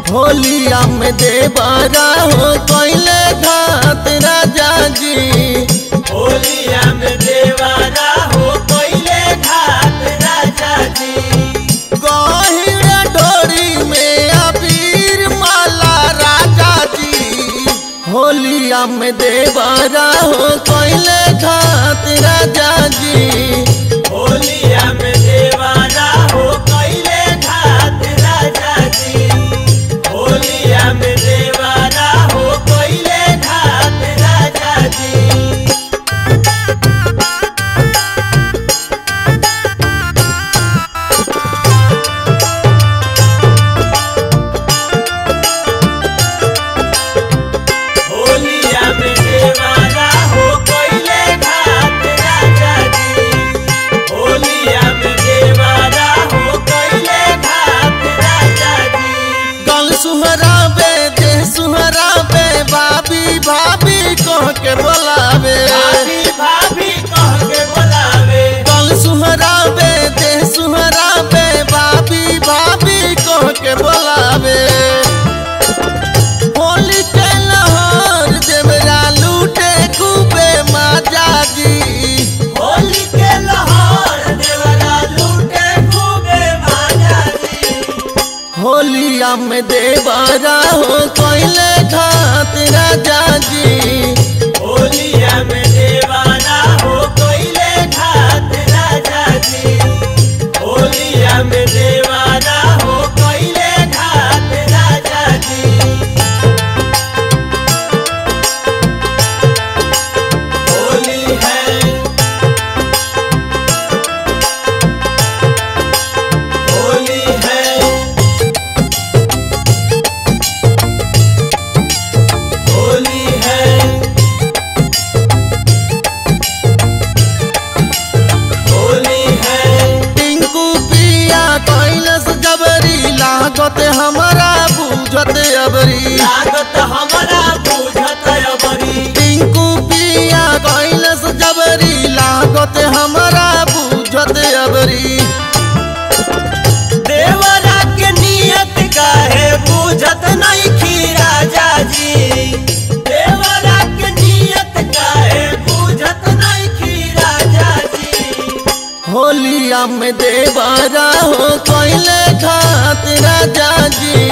होलिया में देवरा हो कोइले घात राजा जी होलिया में देवारा हो कोइले घाट राजा जी गहिरा डोरी में अबीर माला राजा जी होलिया में देवरा हो कोइले घात राजा जी होलिया में देवारा हो कोइले घाट राजा जी होलिया में देवारा हो कोइले घाट राजा जी होलिया में देवारा हो कोइले घाट राजा जी होलिया में देवारा हो कोइले घाट राजा जी गल सुहरावे देह सुहरावे भाभी भाभी कह के बोलावे भाभी भाभी कह के बोलावे गल सुहरावे देह सुहरावे भाभी भाभी कह के बोलावे होली के लहर देवरा लूटे खूबे माजा जी होली के लहर देवरा लूटे खूबे माजा जी होलिया में देवरा हो कोइले घात राजा जी होलिया में देवारा हो कोइले घाट राजा जी होलिया में देवारा हो कोइले घाट राजा जी होली है होली है होली है होली है टिंकू पिया कैलस जबरी लागत हमारा बुझत अबरी लागत हमरा बुझत अबरी टिंकू पिया कैलस जबरी लागत हमारा बुझत अबरी देवरा के नियत काहे बुझत नहीं खी राजा जी देवरा के नियत काहे बुझत नहीं खी राजा जी होलिया में देवरा हो कैले घात राजा जी